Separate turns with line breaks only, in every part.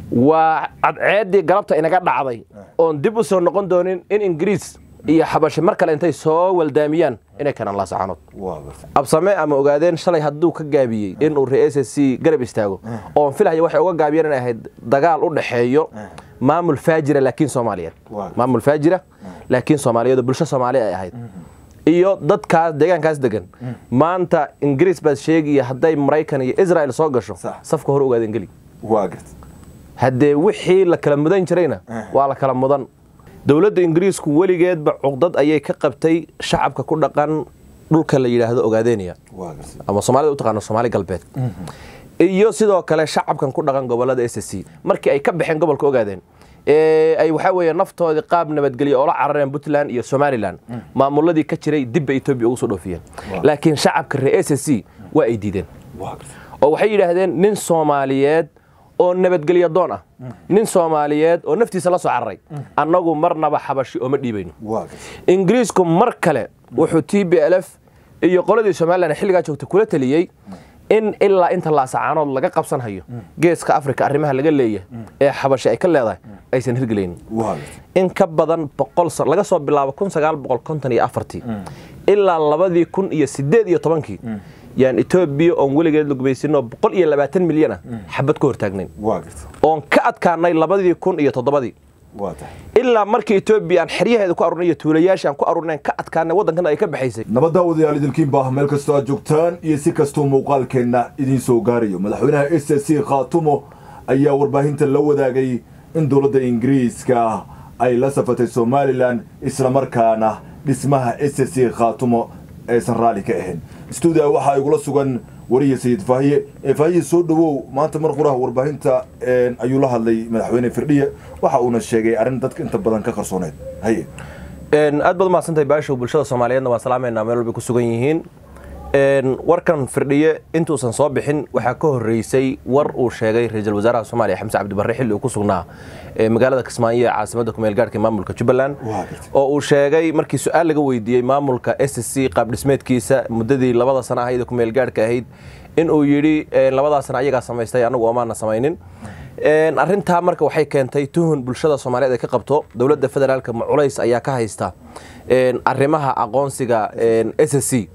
waa cadceeddii galabta inaga dhacday oon dib u soo noqon doonin in ingiriis iyo xabashe mar kale intay soo waldaamiyaan inay keenaan laasacaanood
waa gartay
absame ama ogaadeen shalay hadduu ka gaabiyey inuu re s c garab istaago oon filaya waxay uga gaabiyeen inay ahayd dagaal u dhexeeyo maamul faajira laakiin soomaaliyeed
Waa.
maamul faajira laakiin soomaaliyeed oo bulsho soomaali ay ahayd iyo dadkaas deegaankaas degan maanta ingiriis baad sheegaya hadday maraykan iyo israel soo gasho
Sax.
safka hore ogaadeen geli
waa gartay
haddee wixii la kala mudan jirayna waa la kala mudan dowladda ingiriisku weligeedba cuqdad ayay ka qabtay shacabka ku dhaqan dhulka la yidhaahdo ogaadeniya
waa gartay
ama soomaalida u taqaano soomaali galbeed iyo sidoo kale shacabkan ku dhaqan gobolada s c markii ay ka baxeen gobolka ogaadeen ee ay waxaa weeye naftoodii qaab nabadgelyo oola carareen puntland iyo somalilan maamuladii ka jiray dibba etoobiya ugu soo dhoofiyeen laakiin shacabka reer s c waa ay diideen
waa gartay
oo waxay yidhaahdeen nin soomaaliyeed oo nabadgelyo doon ah nin soomaaliyeed oo naftiisa la soo cararay annagu marnaba xabashi ooma dhiibayno
waa gartay
ingiriisku mar kale wuxuu t b l f iyo qoladii somalilan xilligaa joogta kula taliyey in ilaa inta laasacaanood laga qabsan hayo geeska afrika arrimaha laga leeyahay ee xabashi ay ka leedahay aysan hirgelaynin
waa gartay
in ka badan boqol san laga soo bilaabo kun sagaal boqol konton iyo afartii ilaa labadii kun iyo sideed iyo tobankii yaan etoobiya oon weligeed lugmaysinoo boqol iyo labaatan milyan ah xabad ka hortaagnayn
waa gartay
oon ka adkaanay labadii kun iyo toddobadii
waa tahay
ilaa markii etoobiya aan xeryaheeda ku arurnay iyo tuulayaasha aan ku arurnayn ka adkaanay waddankan ay ka baxaysay
nabadda wadayaal idinkiinba meel kastoo aad joogtaan iyo si kastuu muuqaalkeenna idiin soo gaarayo madaxweynaha s c khaatumo ayaa warbaahinta la wadaagay in dowladda ingiriiska ay la safatay somalilan islamarkaana dhismaha s c khaatumo aysan raalli ka ahayn stuudia waxaa igula sugan wariya sayid faahiye ee faahiye soo dhowow maanta mar quraha warbaahinta ayuu la hadlay madaxweyne firdhiye waxa uuna sheegay arrin dadka inta badan ka qarsooneed haye
aad baad umahadsantahay baashow bulshada soomaaliyeedna waan salaameynaa meel walbay ku sugan yihiin warkan firdhiye intuusan soo bixin waxaa ka horreysay war uu sheegay ra-iisul wasaaraha soomaaliya xamse cabdibarre xilli uu ku sugnaa magaalada kismaayo ee caasimadda kumeel gaarhka maamulka jubbaland oo uu sheegay markii su-aal laga weydiiyey maamulka s c qaab dhismeedkiisa muddadii labada sana ahayd ee kumeel gaarhka ahayd in uu yidhi labadaa sana ayagaa samaystay anagu oomaana samaynin arrintaa marka waxay keentay tuhun bulshada soomaaliyeed ay ka qabto dowladda federaalka ma culays ayaa ka haysta arrimaha aqoonsiga s c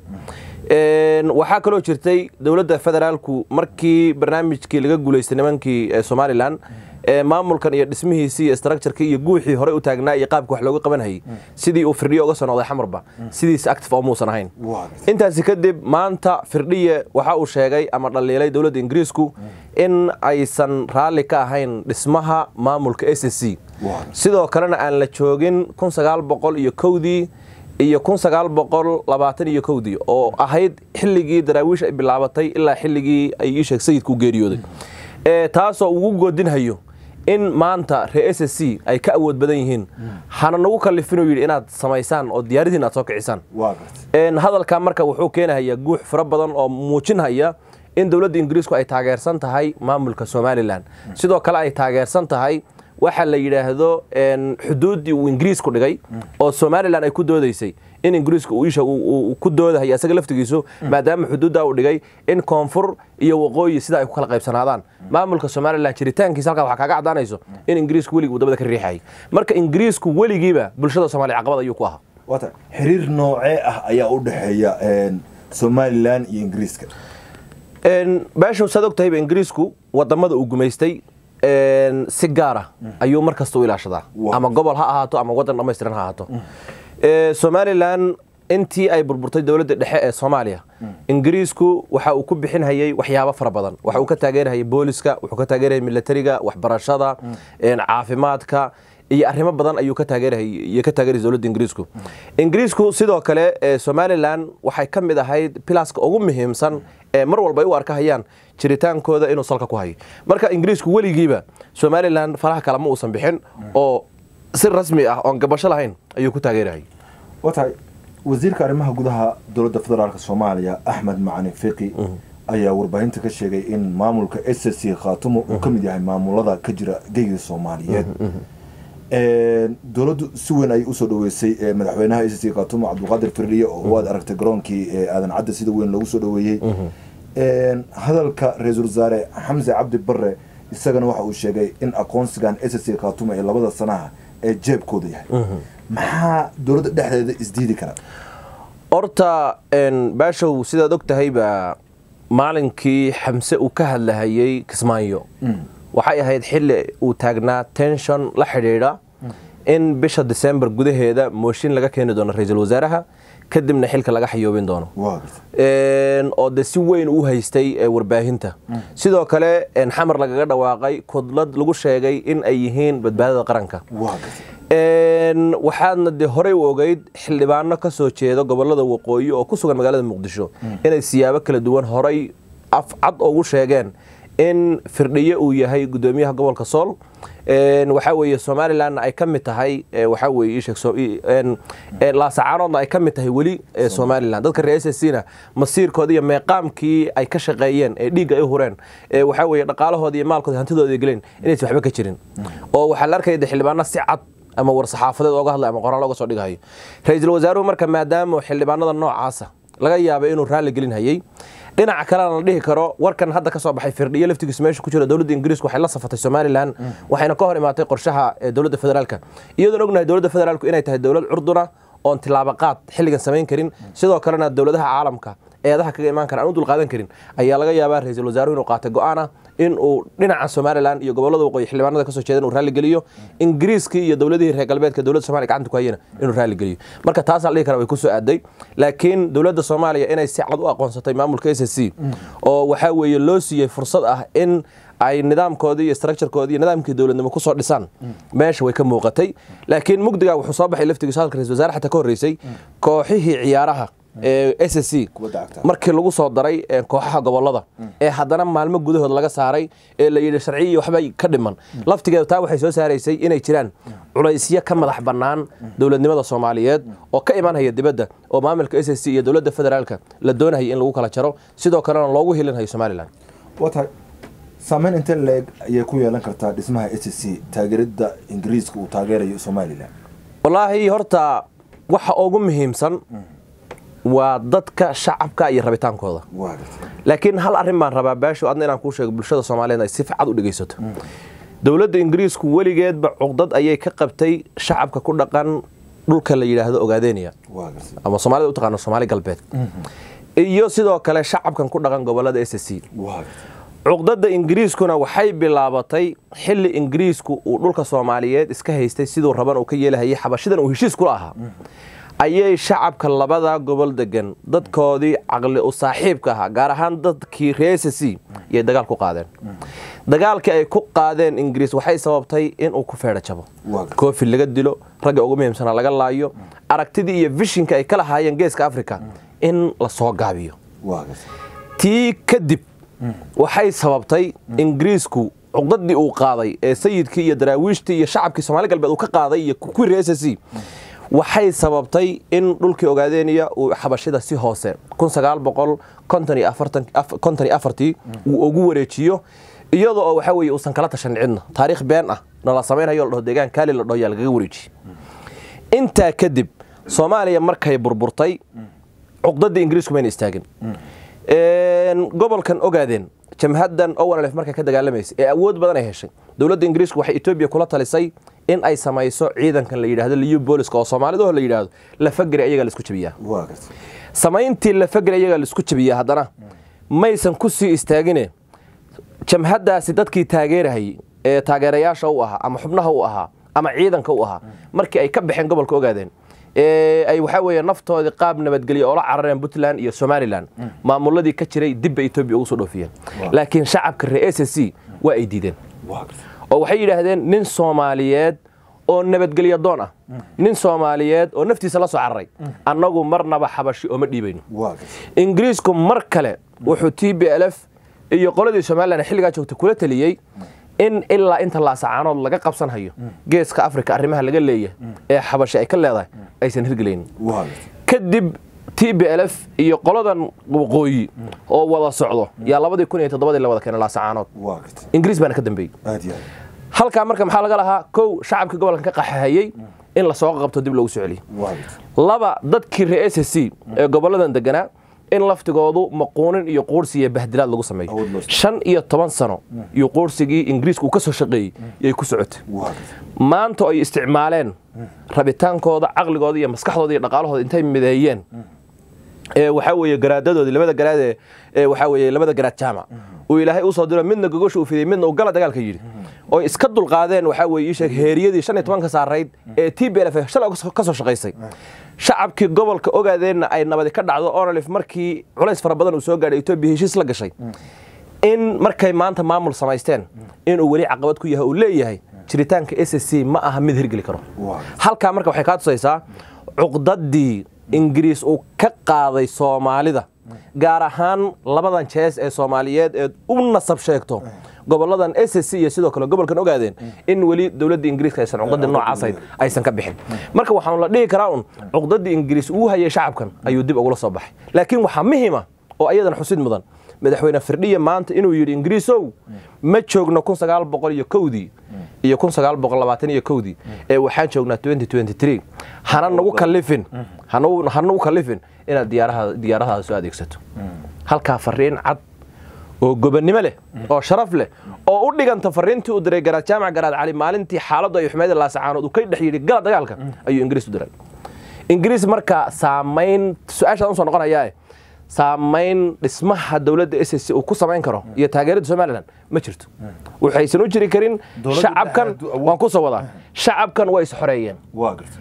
waxaa kaloo jirtay dowladda federaalku markii barnaamijkii laga guulaystay nimankii somalilan maamulkan iyo dhismihiisii iyo structurkii iyo guuxii horey u taagnaa iyo qaabka wax looga qabanhayay sidii uu firdhiye uga soo noqday xamarba sidiis active oo muusan ahayn intaasi kadib maanta firdhiye waxa uu sheegay ama dhaliilay dowladda ingiriisku in aysan raalli ka ahayn dhismaha maamulka s c sidoo kalena aan la joogin kun sagaal boqol iyo kowdii iyo kun sagaal boqol labaatan iyo kowdii oo ahayd xilligii daraawiish ay bilaabatay ilaa xilligii ay ii sheeg sayidku geeriyooday taasoo ugu goodinhayo in maanta ree s c ay ka awood badan yihiin hana nagu kalifinuu yidhi inaad samaysaan oo diyaaradiin aad soo kicisaan hadalkaa marka wuxuu keenahayaa guux fara badan oo muujinhaya in dowladda ingiriisku ay taageersan tahay maamulka somalilan sidoo kale ay taageersan tahay waxa la yidhaahdo xuduuddii uu ingiriisku dhigay oo somalilan ay ku doodaysay in ingiriisku uu isha ku doodahay isaga laftigiisu maadaama xuduuddaa uu dhigay in koonfur iyo waqooyi sida ay ku kala qaybsanaadaan maamulka somalilan jiritaankiisa halkaa waxaa kaaga caddaanayso in ingiriisku weligii uu dabada ka riixayay marka ingiriisku weligiiba bulshada soomaliya caqabad ayuu ku ahaa
wata xiriir noocee ah ayaa u dhexeeya somalilan iyo ingiriiska
baashow saad og tahayba ingiriisku wadamada uu gumaystay si gaara ayuu mar kasta u ilaashadaa ama gobol ha ahaato ama waddan dhammaystiran ha ahaato somalilan intii ay burburtay dowladda dhexe ee soomaaliya ingiriisku waxa uu ku bixinhayay waxyaabo fara badan waxa uu ka taageerhayay booliska wuxuu ka taageerhayay militariga waxbarashada caafimaadka iyo arrimo badan ayuu ka taageerhayay ka taageerayay dowladda ingiriisku ingiriisku sidoo kale somalilan waxay ka mid ahayd pilaska ugu muhiimsan ee mar walba ay u arkahayaan jiritaankooda inuu salka ku hayo marka ingiriisku weligiiba somalilan faraha kale ma uusan bixin oo si rasmi ah oon gabasho lahayn ayuu ku taageerahayay
watahay wasiirka arrimaha gudaha dowladda federaalk soomaaliya axmed macalin fiqi ayaa warbaahinta ka sheegay in maamulka s c khaatumo uu ka mid yahay maamulada ka jira geyga soomaaliyeed dowladdu si weyn ayay usoo dhaweysay madaxweynaha s c khaatumo cabdulqaadir firdhiye oo waad aragtay garoonkii aadan cadde sida weyn loogu soo dhaweeyey hadalka ra-iisul wasaare xamse cabdi bare isagana waxa uu sheegay in aqoonsigan s c khaatumo ee labada sanaha ee jeebkooda yahay maxaa dowladda dhexdeeda isdiidi kara
horta baashow sidaad og tahayba maalinkii xamse uu ka hadlahayey kismaayo waxay ahayd xilli uu taagnaa tenshon la xidhiidha in bisha disembar gudaheeda mooshin laga keeni doono ra-iisul wasaaraha kadibna xilka laga xayoobin doono oo de si weyn u haystay warbaahinta sidoo kale xamar lagaga dhawaaqay kudlad lagu sheegay in ay yihiin badbaadada qaranka waxaadna dee horey u ogeyd xildhibaano ka soo jeeda gobolada waqooyi oo ku sugan magaalada muqdisho inay siyaabo kala duwan horay afcad ugu sheegeen in firdhiye uu yahay gudoomiyaha gobolka sool waxaa weeye somalilandna ay ka mid tahay waxaa weye laasacaanoodna ay ka mid tahay weli somaliland dadka reer s c na masiirkooda iyo meeqaamkii ay ka shaqeeyeen ee dhiigga ay hureen waxaa weye dhaqaalahooda iyo maalkooda hantidooda geleen inaysan waxba ka jirin oo waxaa la arkaya xildhibaano si cad ama war saxaafadeed ooga hadlay ama qoraal oga soo dhigahayo ra-iisul wasaaruhu marka maadaama xildhibaanada noocaasa laga yaaba inuu raalli gelin hayay dhinaca kalena la dhihi karo warkan hadda ka soo baxay firdhiyo laftigiisu meesha ku jira dowladda ingiriisku waxay la safatay somalilan waxayna ka hor imaatay qorshaha dowladda federaalka iyadoon ognahay dowladda federaalku inay tahay dowlad curduna oon tilaabo qaad xilligan samayn karin sidoo kalena dowladaha caalamka eedaha kaga imaan kara aan u dulqaadan karin ayaa laga yaabaa ra-iisul wasaaruhu inuu qaatay go-aana in uu dhinaca somalilan iyo gobolada waqooyi xildhibaanada kasoo jeeda inuu raalli geliyo ingiriiskii iyo dowladihii reer galbeedka dowladda somalia gacanta ku hayana inuu raalli geliyo marka taasaa la dhihi kara way ku soo aaday laakiin dowladda soomaaliya inay si cad u aqoonsatay maamulka s s c oo waxaa weeye loo siiyey fursad ah in ay nidaamkoodii iyo structurekoodii iyo nidaamkii dowladnimo kusoo dhisaan meesha way ka muuqatay laakiin mugdiga wuxuu soo baxay laftigiisu hadalka ra-isul wasaare xataa ka horreysay kooxihii ciyaaraha s s c markii lagu soo daray kooxaha gobolada ee haddana maalmo gudahood laga saaray ee la yidhi sharciya iyo waxba ka dhiman laftigeeda taa waxay soo saaraysay inay jiraan culaysyo ka madax bannaan dowladnimada soomaaliyeed oo ka imanhaya dibadda oo maamulka s s c iyo dowladda federaalka la doonayay in lagu kala jaro sidoo kalena loogu hilinhayo somalilan
watahay saameyn intee leeg ayay ku yeelan kartaa dhismaha s c taageerada ingiriiska uu taageerayo somalilan
wallaahi horta waxa ugu muhiimsan waa dadka shacabka iyo rabitaankooda laakiin hal arrin baan rabaa baasho adna inaan kuu sheego bulshada soomaaliyeed ay si ficad u dhegaysato dowladda ingiriisku weligeedba cuqdad ayay ka qabtay shacabka ku dhaqan dhulka la yidhaahdo ogaadeniya ama soomaalida u taqaano soomaali galbeed iyo sidoo kale shacabkan ku dhaqan gobolada s c cuqdada ingiriiskuna waxay bilaabatay xilli ingiriisku uu dhulka soomaaliyeed iska haystay siduu raban uu ka yeelahayay xabashidan uu heshiis kula ahaa ayay shacabka labada gobol degan dadkoodii caqli u saaxiibka ahaa gaar ahaan dadkii reer s c iyay dagaal ku qaadeen dagaalkii ay ku qaadeen ingiriis waxay sababtay inuu ku feedho jabo koofi laga dilo ragga ugu muhiimsanaa laga laayo aragtidii iyo vishinka ay ka lahaayeen geeska africa in la soo gaabiyo tii kadib waxay sababtay ingiriisku cuqdadii uu qaaday ee sayidkii iyo daraawiishtii iyo shacabkii somaali galbeed uu ka qaaday iyo kuwii reer s c waxay sababtay in dhulkii ogaadeniya uu xabashida si hoose tii uu ugu wareejiyo iyadoo oo waxaa weye uusan kala tashan cidna taariikh been ah nala samaynayo la dhaho deegaan kaali la dhaho yaa lagaga wareejiye intaa kadib soomaaliya markay burburtay cuqdadii ingiriisku mayna istaagin gobolkan ogaadeen jamhaddan owanlef markay ka dagaalamaysay ee awood badan ay heshay dowladda ingiriisku waxay etoobiya kula talisay in ay samayso ciidankan la yidhahdo liyu booliska oo soomaalidaho la yidhaahdo lafageri ayagaa laisku jabiyaa samayntii lafageri ayagaa laisku jabiyaa haddana maysan ku sii istaagine jamhaddaasi dadkii taageerahayay ee taageerayaasha u ahaa ama xubnaha u ahaa ama ciidanka u ahaa markii ay ka baxeen gobolka ogaadeen ay waxaa weeye naftoodii qaab nabadgelya oo la carareen puntland iyo somalilan maamuladii ka jiray dibba etoobiya ugu soo dhoofiyeen laakiin shacabka reer s c waa ay diideen oo waxay yidhaahdeen nin soomaaliyeed oo nabadgelya doon ah nin soomaaliyeed oo naftiisa la soo cararay annagu marnaba xabashi ooma dhiibayno ingiriisku mar kale wuxuu t b l f iyo qoladii somalilan xilligaa joogtay kula taliyey in ilaa inta laasacaanood laga qabsanhayo geeska africa arrimaha laga leeyahay ee xabashi ay ka leedahay aysan hirgelaynin kadib t b l f iyo qoladan waqooyi oo wada socdo yaa labadii kun iyo toddobadii la wada keenay laasacaanood ingiriis baana ka dambeeyey halkaa marka maxaa laga lahaa kow shacabkii gobolkan ka qaxahayey in lasoo qabto dib loogu soo celiyo laba dadkii reer s c ee goboladan deganaa in laftigoodu maquunin iyo quursi iyo bahdilaad lagu sameeyo
Awood loo sameeyo.
shan iyo toban sano iyo quursigii ingiriisku uu ka soo shaqeeyey yay ku socotay
waa gartay
maanta ay isticmaaleen rabitaankooda caqligooda iyo maskaxdooda iyo dhaqaalahooda intay mideeyeen ee waxaa weeye garaadadoodii labada garaad ee- ee waxaa weeye labada garaad jaamac uu ilaahay usoo diro midna gogosha uu fidiyey midna uu gala dagaalka yidhi oo iska dulqaadeen waxaa weeye ii sheeg heeriyadii shan iyo tobanka saarayd ee t b l f shalay ka soo shaqaysay shacabkii gobolka ogaadeenna ay nabadi ka dhacdo onolif markii culays fara badan uu soo gaadhay etoobiya heshiis la gashay in markay maanta maamul samaysteen inuu weli caqabad ku yahay uu leeyahay jiritaanka s s c ma aha mid hirgeli karo
Waa.
halkaa marka waxay kaa tusaysaa cuqdadii ingiriis uu ka qaaday soomaalida gaar ahaan labadan jees ee soomaaliyeed ee u nasab sheegto goboladan s s c iyo sidoo kale gobolkan ogaadeen in weli dowladda ingiriiska aysan cuqdadii noocaas aysan ka bixin marka waxaanu la dhihi karaa un cuqdadii ingiriis uu hayay shacabkan ayuu dib ugula soo baxay laakiin waxaa muhima oo ayadan xusid mudan madaxweyne firdhiya maanta inuu yidhi ingiriisow ma joogno kun sagaal boqol iyo kowdii iyo kun sagaal boqol labaatan iyo kowdii ee waxaan joognaa twenty twenty three hana nagu kallifin hanagu hana nagu kallifin inaad diyaaraha diyaaradaada soo adeegsato halkaa fariin cad oo gobonnimo leh oo sharaf leh oo u dhiganta fariintii uu diray garaad jaamac garaad cali maalintii xaaladdu ay xumeyd laasacaanood uu ka dhex yidhi gala dagaalka ayuu ingiriis u diray ingiriis marka saamayn su-aashaan usoo noqonayaa saamayn dhismaha dowladda s s c uu ku samayn karo iyo taageerada somalilan ma jirto waxaysan u jiri karin
Dowladda
shacabkan
dhexe hadduu awood-
waan ku soo wadaa shacabkan way is xoreeyeen
waa gartay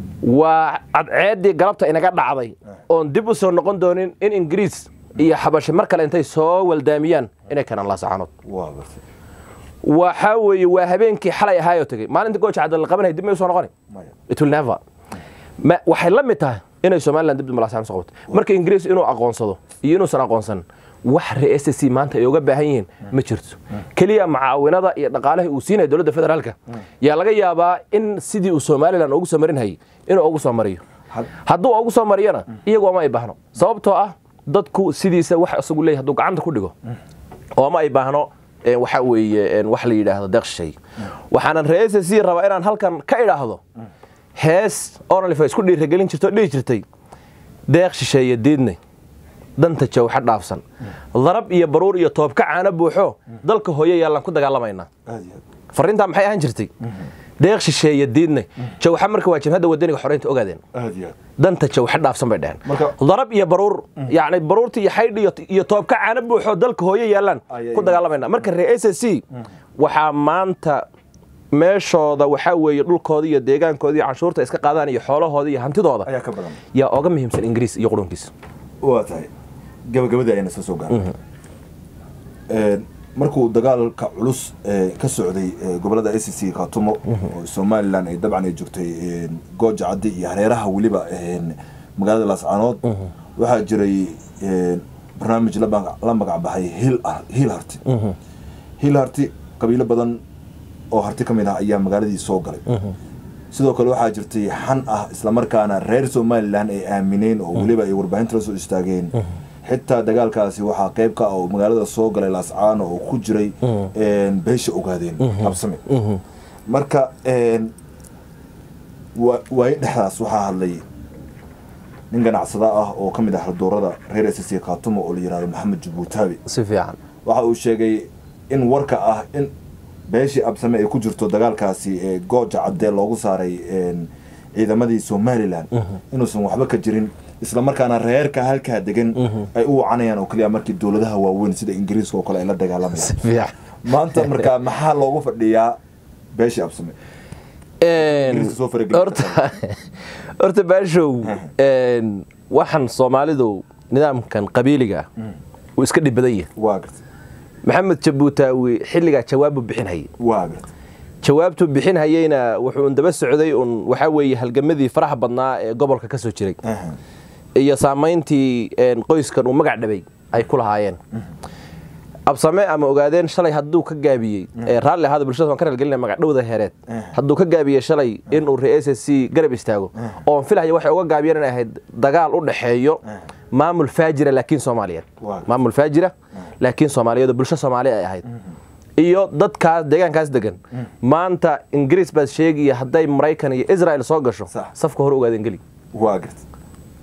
waa cadceeddii galabta inaga dhacday oon dib u soo noqon doonin in ingiriis iyo xabashi mar kale intay soo waldaamiyaan inay keenaan laasacaanood
waa gartay
waxaa weeye waa habeenkii xalay ahaayoo tegey maalinta gooja cadal la qabanaya dib may usoo noqoni
maya
it will never ma waxay la mid tahay inay somaliland dib malaasaan soo qabato marka ingiriis inuu aqoonsado iyo inuusan aqoonsan wax re s c maanta ay uga baahan yihiin ma jirto keliya macaawinada iyo dhaqaalaha uu siinaya dowladda federaalka yaa laga yaabaa in sidii uu somaliland ugu soo marin hayay inuu ugu soo mariyo
Had-
hadduu ugu soo mariyana iyagoo ma ay baahno sababtoo ah dadku sidiisa wax isagu leeyahay hadduu gacanta ku dhigo oo ma ay baahno ee, waxa weeye een, wax la yidhaahdo deeqshay waxaanan ree s c rabaa inaan halkan ka idhaahdo hees onalif ay isku dhiiragelin jirto oo dhihi jirtay deeq shisheeye diidnay danta jawxa dhaafsan darab iyo baruur iyo toobka caano buuxo dalka hooye yaallaan ku dagaalamaynaa
aad iyo aad
fariintaa maxay ahaan jirtay deeq shisheeye diidnay jawxa marka waa jabhadda wadaniga xoreynta ogaadeen
aad iyo aad
danta jawxa dhaafsan bay dheheen
Marka-
darab iyo baruur yacni baruurta iyo xaydh iyo, iyo toobka caano buuxo dalka hooye yaallaan
Ayay-
ku dagaalamayna marka reer s c waxaa maanta meeshooda waxaa weeye dhulkooda iyo deegaankooda iyo canshuurta iska qaadaan iyo xoolahooda iyo hantidooda
ayaa ka badan
yaa oga muhiimsan ingiriis iyo qurunkiisa
waa tahay gabagabadii ayna soo soo gaaray markuu dagaalka culus ee, ka socday ee, gobolada s c khaatumo oo somalilan ay dabcan ay joogtay ee, gooja caddi iyo hareeraha weliba ee, magaalada laascaanood waxaa jiray ee, barnaamij la magac- la magac baxay hiil Ar- hiil harti hiil harti qabiilo badan oo harti ka mid ah ayaa magaaladii soo galay sidoo kale waxaa jirtay xan ah islamarkaana reer somalilan ay aamineen oo weliba ay warbaahinta la soo istaageen xitaa dagaalkaasi waxaa qayb ka ah oo magaalada soo galay laascaano oo ku jiray een, beesha ogaadeen habsame marka een, wa- waayo dhexdaas waxaa hadlay nin ganacsada ah oo ka mid ah haldoorada reer s c khaatumo oo la yihahdo maxamed jabuutaabi
si fiican
waxa uu sheegay in warka ah in beeshii absame ay ku jirto dagaalkaasi ee gooja caddee loogu saaray een, ciidamadii somalilan inuusan waxba ka jirin islamarkaana reerka halkaa degan ay u wacanayaan oo keliya markii dowladaha waaweyn sida ingiriiska oo kale ay la dagaalamayaan
fiican
maanta markaa maxaa loogu fadhiyaa beeshii absame Ingiriiska soo faragelin
horta horta baashow een, waxaan soomaalidu nidaamkan qabiiliga ah uu iska dhib badan yahay
waa gartay
maxamed jabuutaawi xilligaa jawaabu bixin hayay
waa gartay
jawaabtuu bixin hayeyna wuxuu un daba socday un waxaa weeye halgamadii faraha badnaa ee gobolka ka soo jiray
Aha.
iyo saamayntii een, qoyskan uu magac dhabay ay ku lahaayeen absame ama ogaadeen shalay hadduu ka gaabiyey ee raalli ahaada bulshada waan ka raalgelinaya magacdhowda heereed hadduu ka gaabiyey shalay inuu re s c garab istaago oon filaya waxay uga gaabiyeen inay ahayd dagaal u dhexeeyo maamul faajira laakiin soomaaliyeed
Waa.
maamul faajira laakiin soomaaliyeed oo bulsho soomaali ay ahayd iyo dadkaas deegaankaas degan maanta ingiriis baad sheegaya hadday maraykan iyo israel soo gasho
Sax.
safka hore ogaadeen geli
waa gartay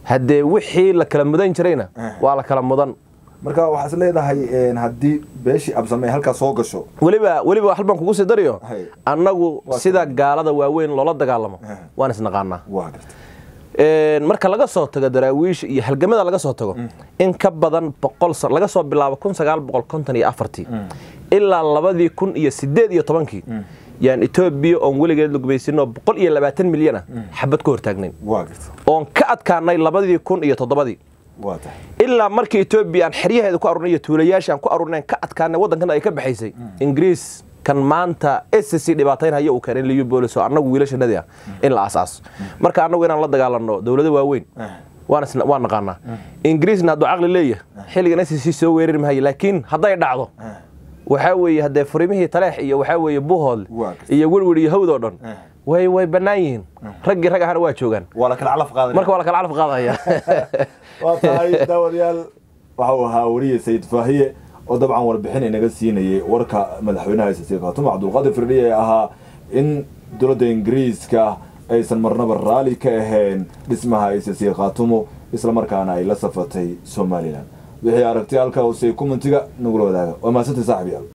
haddee wixii la kala mudan jirayna waa la kala mudan
marka waxaad is leedahay haddii beeshii absame halkaa soo gasho
weliba weliba hal baan kugu sii dariyo
Hay.
annagu sida gaalada waaweyn loola dagaalamo waan isnaqaanaa
waa garta
Een, marka laga soo tago daraawiish iyo halgamada laga soo tago in ka badan boqol sa- laga soo bilaabo kun sagaal boqol konton iyo afartii ilaa labadii kun iyo sideed iyo tobankii yaan etoobiya oon weligeed la gumaysinoo boqol iyo labaatan milyan ah xabad ka hortaagnayn
waa garta
oon ka adkaanay labadii kun iyo toddobadii
waa tahay
ilaa markii etoobiya aan xeryaheeda ku arurnay iyo tuulayaashii aan ku arurnay ka adkaanay waddankan ay ka baxaysay ingiriis kan maanta SSC dhibaataynaya uu keenay liyu boolis oo annagu wiilashanadii ah in la asaaso marka annagu inaan la dagaalanno dowlado waaweyn waan isna- waan naqaanaa ingiriisna hadduu caqli leeyahay xilligan SSC soo weerari mahayo laakiin hadday dhacdo waxaa weeye haddee furimihii taleex iyo waxaa weeye buhool
Waa gartay.
iyo werwer iyo hawd oo dhan way way bannaan yihiin raggii rag ahana waa joogaan
waa la kala calaf qaaday
marka waa la kala calaf qaadaya
waa tahay daawadayaal waxa uu ahaa wariye sayid faahiye oo dabcan warbixin inaga siinayay warka madaxweynaha isasiir khaatumo cabdulqaadir firdhiye ee ahaa in dowladda ingiriiska aysan marnaba raali ka ahayn dhismaha isasiir khaatumo islamarkaana ay la safatay somalilan wixii aragtay halkaa hoose kumentiga nagula wadaaga waa mahadsantahay saaxiib yaal